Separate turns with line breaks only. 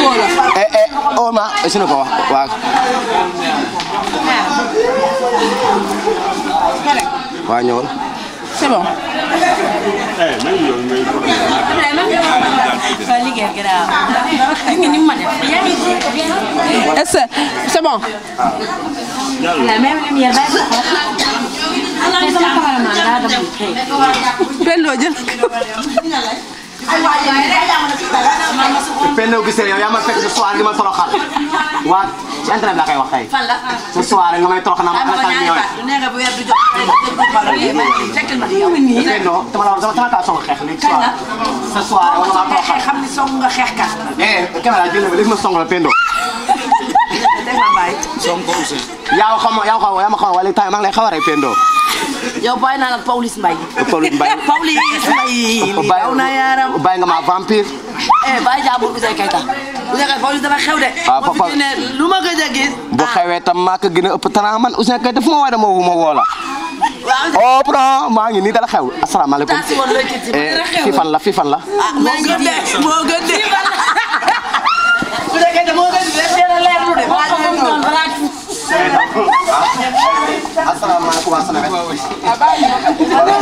woo la.
eh eh oh ma sunu ko wax waaw waa ñëwal
c'est bon. est-ce que c'est bon. Pendo jël.
Pendo gisee yow yaa ma fekk ce soir gi ma toroxal waa ci internet laa koy wax tey ce soir nga may toroxal naa ma xalaat ñëw Pendo dama la dama kaa song xeex léegi soir ce soir wala maa toroxal
xam ni song nga xeex kat
eh caméra jël na léegi ma song la Pendo
dégg nga bàyyi
yaa xam yaa xam yaa ma xam wala temps maa ngi lay xaw a rey Pendo
yow bàyyi naa la Pawlish Mbaye
Pawlish Mbaye
Pawlish Mbaye daw na yaram
bàyyi nga ma vampire
eh bàyyi jàmbur Ouzin Keita Ouzin Keita Pawlish dafa xew de
Ah,
moo
papa-
fi ne lu ma gëj a gis
bu xewee tam maa ko gën a ëpp talent man Ouzin Keita fu ma war a ma wu ma woo la
waaw
oh bro maa ngi nii dala xew asalaamaaleykum
taasi woon looy kii
eh fii fan la fii fan la
ah moo gën de moo gën de Ouzin Keita moo gën de dina leerlu de balaa ñu ñëw.
asalaamaaleykum wa salaam